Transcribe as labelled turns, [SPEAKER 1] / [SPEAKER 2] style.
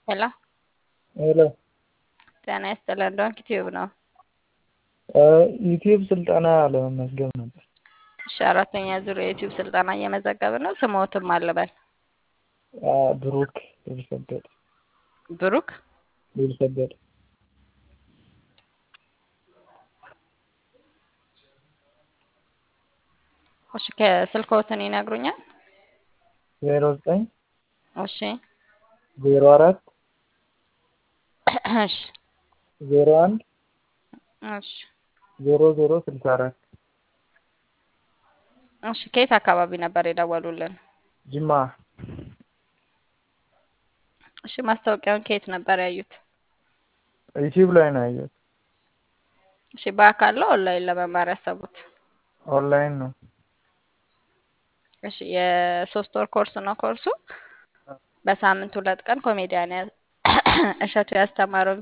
[SPEAKER 1] ሄሎ
[SPEAKER 2] ሄሎ
[SPEAKER 1] ጤና ይስጥልን ዶንክ ቲዩብ ነው።
[SPEAKER 2] ዩቲዩብ ስልጠና ለመመዝገብ ነበር።
[SPEAKER 1] እሺ አራተኛ ዙር የዩቲዩብ ስልጠና እየመዘገብን ነው። ስሞትም አልበል
[SPEAKER 2] ብሩክ ልሰገድ
[SPEAKER 1] ብሩክ
[SPEAKER 2] ልሰገድ
[SPEAKER 1] እሺ ከስልክዎትን ይነግሩኛል?
[SPEAKER 2] ዜሮ ዘጠኝ
[SPEAKER 1] እሺ
[SPEAKER 2] ዜሮ አራት
[SPEAKER 1] እሺ
[SPEAKER 2] ዜሮ አንድ
[SPEAKER 1] እሺ
[SPEAKER 2] ዜሮ ዜሮ ስልሳ አራት
[SPEAKER 1] እሺ ከየት አካባቢ ነበር የደወሉልን?
[SPEAKER 2] ጅማ
[SPEAKER 1] እሺ ማስታወቂያውን ከየት ነበር ያዩት?
[SPEAKER 2] ዩቲዩብ ላይ ነው ያየሁት።
[SPEAKER 1] እሺ በአካል ነው ኦንላይን ለመማር ያሰቡት?
[SPEAKER 2] ኦንላይን ነው።
[SPEAKER 1] እሺ የሶስት ወር ኮርስ ነው ኮርሱ። በሳምንት ሁለት ቀን ኮሜዲያን እሸቱ ያስተማረው